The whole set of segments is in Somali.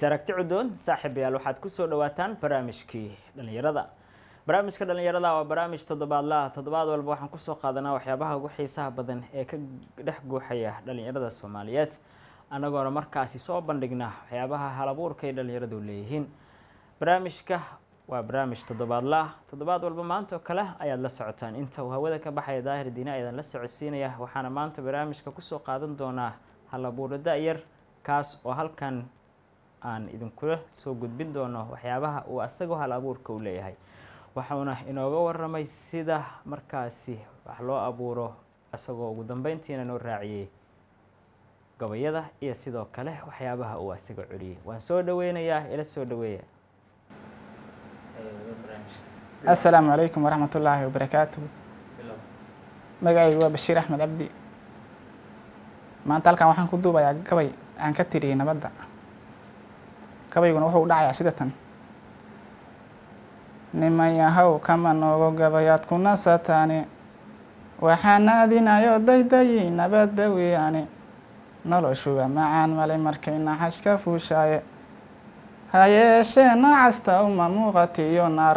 aragti cudoon saaxiibayaal waxaad kusoo dhawaataan barnaamijkii dhalinyarada barnaamijka dhalinyarada waa barnaamij toddobaadlaha toddobaad walba waxaan kusoo qaadanaa waxyaabaha ugu xiisaha badan ee ka dhex guuxaya dhalinyarada soomaaliyeed annagoona markaasi soo bandhigna waxyaabaha halabuurka ay dhalinyaradu leeyihiin barnaamijka waa barnaamij toddobaadlaah toddobaad walba maanta oo kale ayaad la socotaan inta uu hawada ka baxaya daahir diine ayaan la socodsiinaya waxaana maanta barnaamijka kusoo qaadan doonaa halabuuro da-yar kaas oo halkan aan idinkula soo gudbin doono waxyaabaha uu asagoo hal abuurka u leeyahay waxauna inooga waramay sida markaasi wax loo abuuro isagoo ugu dambeyntiina noo raaciyey gabayada iyo sidoo kale waxyaabaha uu asaga celiyey waan soo dhaweynayaa ila soo dhaweeya asalaamu calaykum waraxmat ullaahi wabarakaatuhu magacaygu waa bashiir axmed cabdi maanta halkan waxaan ku duubayaa gabay aan ka tiriyey nabadda gabayguna wuxuu u dhacayaa sida tan nimayahow kama noogo gabayaad ku nasataane waxaan aadinayo daydayi nabadda weeyaane noloshuga macaan malay markay naxash ka fuushaaye ha yeeshee nacasta uma muuqatiyo naar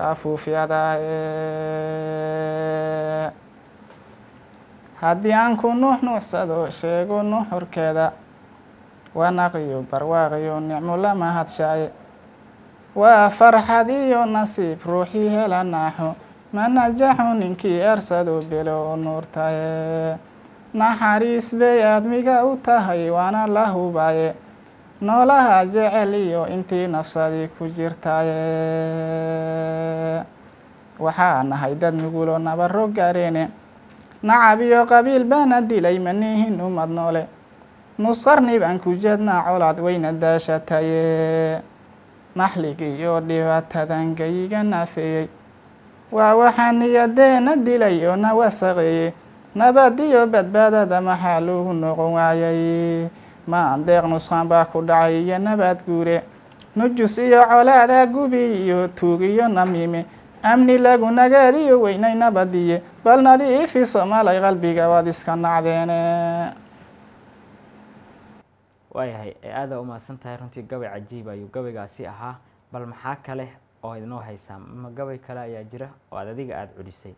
afuufyadaaye haddii aan ku nuux nuuxsado sheego nuxurkeeda wanaqiyo barwaaqiyo nicmo la mahadshaaye waa farxad iyo nasiib ruuxii hela naaxo ma najaxo ninkii ersado belo oo nuurtaye naxariis bay aadmiga u tahay waana la hubaaye noolaha jecel iyo intii nafsadii ku jirtaaye waxaa nahay dad nugulo nabaro gaareene nacab iyo qabiil baana dilay manihin umad noole nusqarni baan ku jeednaa colaad weyna daashataye naxligii iyo dhibaatadan gayiga naafeeyey waa waxaa niyadeena dilay oo na wasaqeeye nabad iyo badbaadada maxaa loogu noqon waayay ma andeeq nusqaan baa ku dhacay iyo nabaad guure nujus iyo colaada gubi iyo tuug iyo namiime amni lagu nagaadiyo weynay nabadiye bal nadiifi soomaalay qalbiga waad iska nacdeene waayahay aada umahadsan tahay runtii gabay cajiib ayuu gabaygaasi ahaa bal maxaa kale oo idinoo haysaa ma gabay kale ayaa jira oo aad adiga aada culisay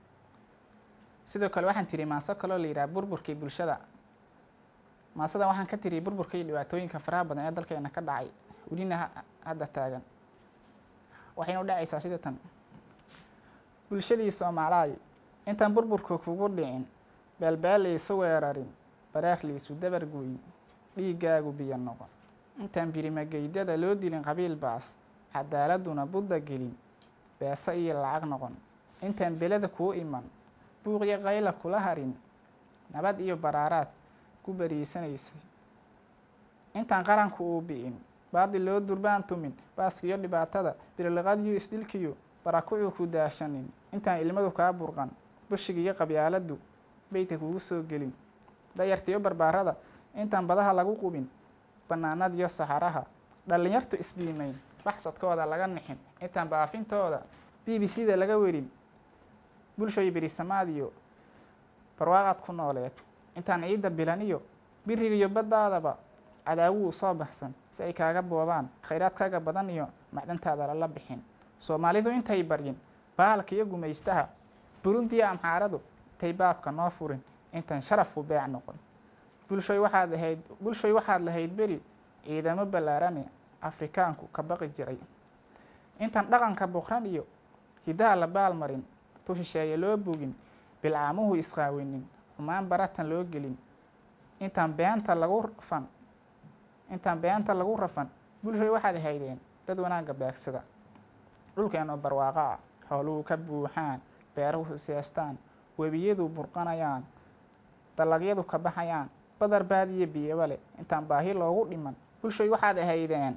sidoo kale waxaan tiri maaso kaloo la yidhaha burburkii bulshada maasadan waxaan ka tiri burburka iyo dhibaatooyinka faraha badan ee dalkeena ka dhacay welina hadda taagan waxayna u dhacaysaa sida tan bulshadii soomaalaay intaan burburka kugu dhicin beelbeel laysu weerarin baraar laysu dabar gooyin dhiiggaagu biyo noqon intaan birimageydada loo dilin qabiil baas cadaaladuna budda gelin beese iyo lacag noqon intaan belada kuu iman buuqyo qayla kula harin nabad iyo baraaraad ku bariisanaysay intaan qaranku uu bi'in baadil loo durbaan tumin baaskiyo dhibaatada birliqadiyo isdhilkiyo barakucuu ku daashanin intaan ilmadu kaa burqan bushigiiyo qabyaaladdu beydka kugu soo gelin dayartiyo barbaarada intaan badaha lagu qubin bannaanadiyo saxaraha dhallinyartu isbiimayn baxsadkooda laga nixin intaan baafintooda b b c da laga werin bulshoy berisamaadiyo barwaaqaad ku nooleed intaan ciidda bilan iyo birigiyo baddaadaba cadaawuu soo baxsan si ay kaaga boobaan khayraadkaaga badan iyo macdantaada lala bixin soomaalidu intay baryin baalka iyo gumaystaha burundiyo amxaaradu intay baabka noo furin intaan sharafku beec noqon bulshoy waxaad ahayd bulshoy waxaad lahayd beri ciidamo ballaarane afrikaanku ka baqi jiray intaan dhaqanka buqran iyo hidaha la baalmarin tu shisheeye loo bogin bilcaamuhu isqaawinin xumaan baratan loo gelin intaan beenta lagu rafan intaan beenta lagu rafan bulshoy waxaad haydeen dad wanaagga beegsada dhulkeenoo barwaaqo ah xooluhu ka buuxaan beeruhu seestaan webiyadu burqanayaan dalagyadu ka baxayaan badar baad iyo biyaba leh intaan baahi loogu dhiman bulshoy waxaad ahaydeen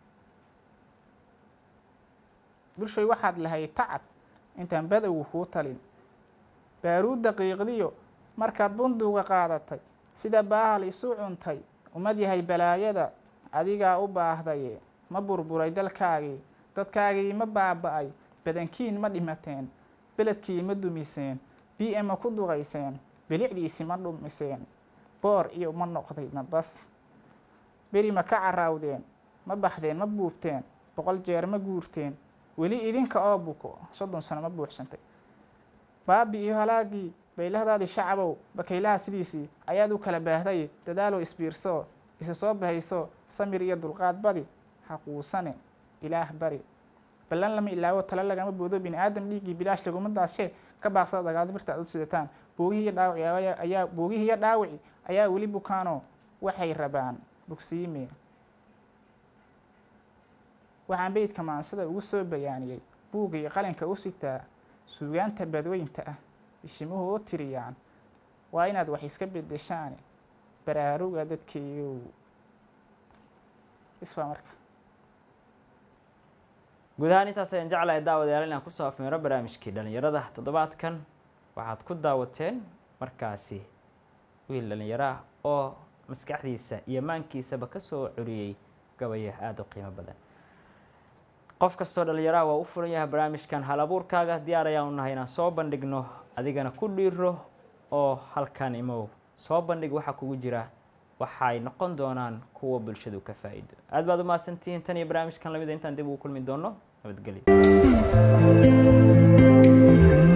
bulshoy waxaad lahayd tacab intaan badowgu kuu talin baaruud daqiiqdiyo markaad bunduga qaadatay sida baahal isu cuntay umad yahay balaayada adigaa u baahdaye ma burburay dalkaagii dadkaagii ma baaba-ay badankiin ma dhimateen beledkii ma dumiseen b m ma ku duqayseen bilicdiisi ma dhumiseen boor iyo ma noqday nabas beri ma ka caraawdeen ma baxdeen ma buubteen boqol jeer ma guurteen weli idinka oo buko soddon sano ma buuxsantay baabi iyo halaagii baylahdaadii shacabow bakaylaha sidiisii ayaad u kala baahday dadaalow isbiirsoo isu soo bahayso samir iyo dulqaad badi ha quusane ilaah bari ballan lama ilaawo tale lagama boodo bini aadam dhiiggii bilaash laguma daashee ka baaqsada dagaal birta aad u sidataan boogihii iyo dhaawaci ayaa boogihii iyo dhaawaci ayaa weli bukaanoo waxay rabaan bogsiime waxaan beydka maansada ugu soo bayaaniyey buugga iyo qalinka u sitaa suugaanta badweynta ah bishimuhu u tiriyaan waa inaad wax iska bedeshaane baraaruga dadkeeyow iswaa marka guud ahaan intaas ayaan jeclahay daawadayaal inaan kusoo afmeero barnaamijkii dhalinyarada toddobaadkan waxaad ku daawateen markaasi wiil dhalinyaro ah oo maskaxdiisa iyo maankiisaba kasoo curiyey gabaya aada u qiimo badan qof kastoo dhalinyaraha waa u furan yahay barnaamijkan hal abuurkaaga diyaar ayaan u nahay inaan soo bandhigno adigana ku dhiiro oo halkan imow soo bandhig waxaa kugu jira waxay noqon doonaan kuwa bulshadu ka faa-iido aad baad umahadsantihiin tan iyo barnaamijkan lamida intaan dib ugu kulmi doono nabadgelyo